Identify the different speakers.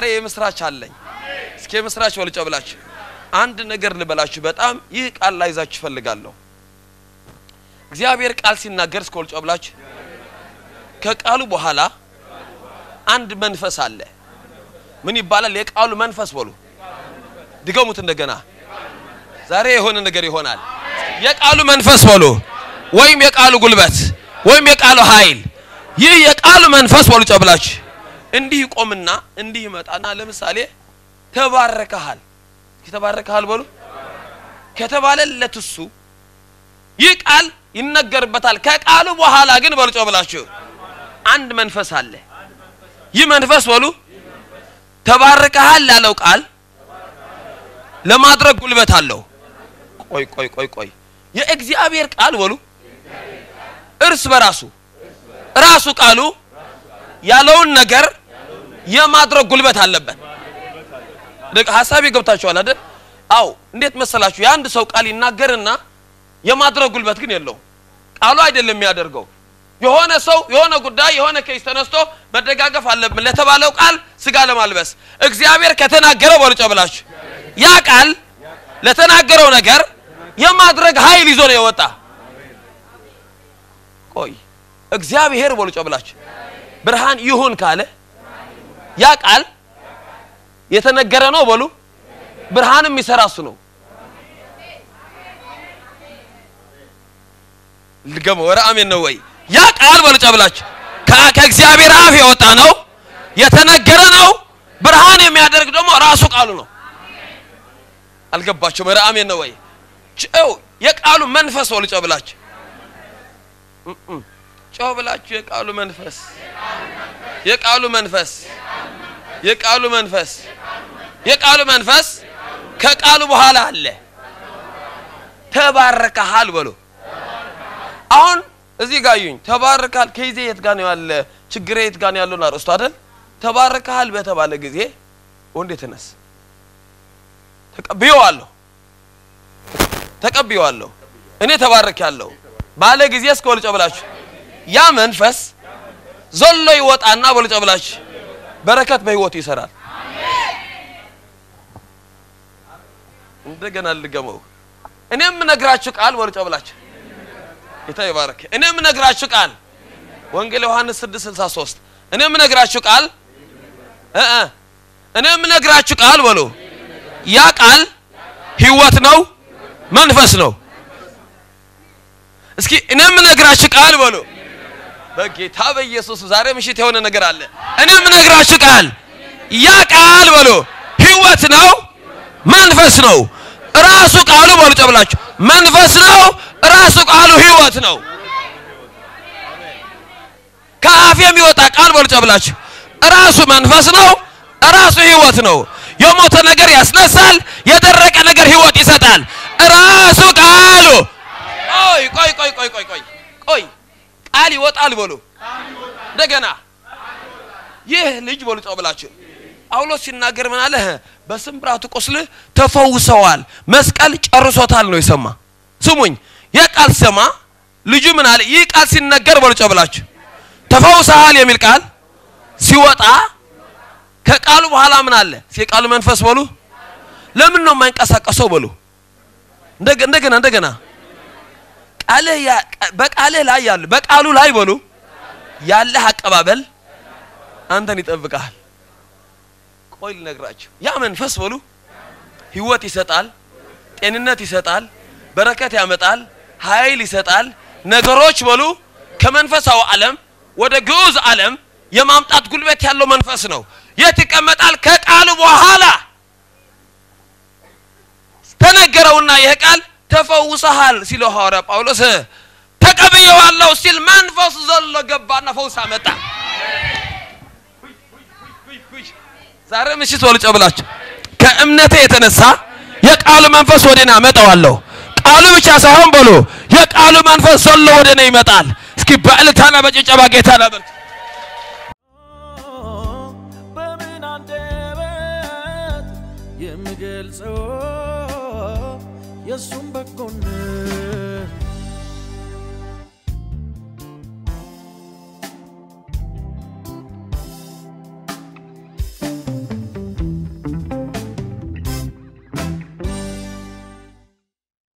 Speaker 1: የምስራች አለኝ። እስኪ የምስራች ወልጨ ብላችሁ አንድ ነገር ልበላችሁ። በጣም ይህ ቃል ላይ ይዛችሁ እፈልጋለሁ። እግዚአብሔር ቃል ሲናገር እስከ ወልጨ ብላችሁ ከቃሉ በኋላ አንድ መንፈስ አለ። ምን ይባላል? የቃሉ መንፈስ በሉ። ድገሙት እንደገና። ዛሬ የሆነ ነገር ይሆናል። የቃሉ መንፈስ በሉ፣ ወይም የቃሉ ጉልበት ወይም የቃሉ ኃይል። ይህ የቃሉ መንፈስ በሉ ጨብላችሁ እንዲህ ይቆምና እንዲህ ይመጣና ለምሳሌ ተባረከሃል፣ ተባረከሃል በሉ ከተባለለት እሱ ይህ ቃል ይነገርበታል። ከቃሉ በኋላ ግን በሉ ጨብላችሁ አንድ መንፈስ አለ። ይህ መንፈስ በሉ ተባርከሃል ያለው ቃል ለማድረግ ጉልበት አለው። ቆይ ቆይ ቆይ ቆይ የእግዚአብሔር ቃል በሉ እርስ በራሱ ራሱ ቃሉ ያለውን ነገር የማድረግ ጉልበት አለበት። ሀሳቤ ገብታችኋል አይደል? አው እንዴት መሰላችሁ? የአንድ ሰው ቃል ይናገርና የማድረግ ጉልበት ግን የለውም። ቃሉ አይደለም የሚያደርገው የሆነ ሰው የሆነ ጉዳይ የሆነ ኬስ ተነስቶ መደጋገፍ አለብን ለተባለው ቃል ስጋ ለማልበስ እግዚአብሔር ከተናገረው በልጮ ብላችሁ ያ ቃል ለተናገረው ነገር የማድረግ ኃይል ይዞ ነው የወጣ። ቆይ እግዚአብሔር በልጮ ብላችሁ ብርሃን ይሁን ካለ ያ ቃል የተነገረ ነው በሉ። ብርሃንም የሚሰራ እሱ ነው። ልገመ ወረ አሜን ነው ወይ? ያ ቃል በልጫ ብላችሁ ከእግዚአብሔር አፍ የወጣ ነው፣ የተነገረ ነው። ብርሃን የሚያደርግ ደግሞ ራሱ ቃሉ ነው። አልገባችሁም? ወረ አሜን ነው ወይ? ጨው የቃሉ መንፈስ በልጫ ብላችሁ ጨው ብላችሁ የቃሉ መንፈስ የቃሉ መንፈስ የቃሉ መንፈስ የቃሉ መንፈስ ከቃሉ በኋላ አለ። ተባረከሃል በሉ አሁን እዚህ ጋር እዩኝ። ተባረካል ከይዜ የት ጋር ነው ያለ? ችግሬ የት ጋር ነው ያለው? አርእስቱ አይደል? ተባረካል በተባለ ጊዜ ወንድ የተነስ ተቀብየዋለሁ ተቀብየዋለሁ እኔ ተባረክ ያለው ባለ ጊዜ እስከ ወልጨ ብላችሁ ያ መንፈስ ዘሎ ይወጣና ወልጨ ብላችሁ በረከት በህይወት ይሰራል። እንደገና ልገመው እኔ የምነግራችሁ ቃል ወልጨ ብላችሁ ጌታ ይባረክ። እኔ የምነግራችሁ ቃል ወንጌል ዮሐንስ 6:63 እኔ የምነግራችሁ ቃል እ እ እኔ የምነግራችሁ ቃል በሉ ያ ቃል ህይወት ነው፣ መንፈስ ነው። እስኪ እኔ የምነግራችሁ ቃል በሉ በጌታ በኢየሱስ ዛሬ ምሽት የሆነ ነገር አለ። እኔ የምነግራችሁ ቃል ያ ቃል በሉ ህይወት ነው፣ መንፈስ ነው። ራሱ ቃሉ በሉ ጨብላችሁ መንፈስ ነው ራሱ ቃሉ ህይወት ነው። ከአፍ የሚወጣ ቃል በሉ ጨብላችሁ ራሱ መንፈስ ነው፣ ራሱ ህይወት ነው። የሞተ ነገር ያስነሳል፣ የደረቀ ነገር ህይወት ይሰጣል። ራሱ ቃሉ ቆይ ቆይ ቆይ ቆይ ቆይ ቆይ ቆይ ቃል ይወጣል በሉ እንደገና ይህ ልጅ በሉ ጨብላችሁ ጳውሎስ ሲናገር ምን አለ? በስብራቱ ቁስል ተፈውሰዋል፣ መስቀል ጨርሶታል ነው የሰማ ስሙኝ የቃል ሰማ ልጁ ምን አለ? ይህ ቃል ሲነገር በልጮ ብላችሁ ተፈውሰሃል የሚል ቃል ሲወጣ ከቃሉ በኋላ ምን አለ? የቃሉ መንፈስ በሉ ለምን ነው የማይንቀሳቀሰው? በሉ እንደገና እንደገና ቃልህ በቃልህ ላይ ያለ በቃሉ ላይ በሉ ያለህ አቀባበል አንተን ይጠብቃል። ቆይ ልነግራችሁ፣ ያ መንፈስ በሉ ህይወት ይሰጣል፣ ጤንነት ይሰጣል፣ በረከት ያመጣል፣ ኃይል ይሰጣል። ነገሮች በሉ ከመንፈሳዊ ዓለም ወደ ግዑዝ ዓለም የማምጣት ጉልበት ያለው መንፈስ ነው። የት ይቀመጣል? ከቃሉ በኋላ ተነገረውና ይህ ቃል ተፈውሰሃል ሲለው ሐዋርያ ጳውሎስ ተቀብየዋለሁ ሲል መንፈሱ ዘሎ ገባና ፈውስ አመጣ። ዛሬ ምሽት ወልጨ ብላችሁ ከእምነቴ የተነሳ የቃሉ መንፈስ ወደ እኔ አመጣዋለሁ። ቃሉ ብቻ ሳይሆን በሉ የቃሉ መንፈስ ዘሎ ወደ እኔ ይመጣል። እስኪ በእልልታና በጭብጨባ ጌታ ላበርክ
Speaker 2: በምን አንደበት የምገልጸው የእሱም በጎነት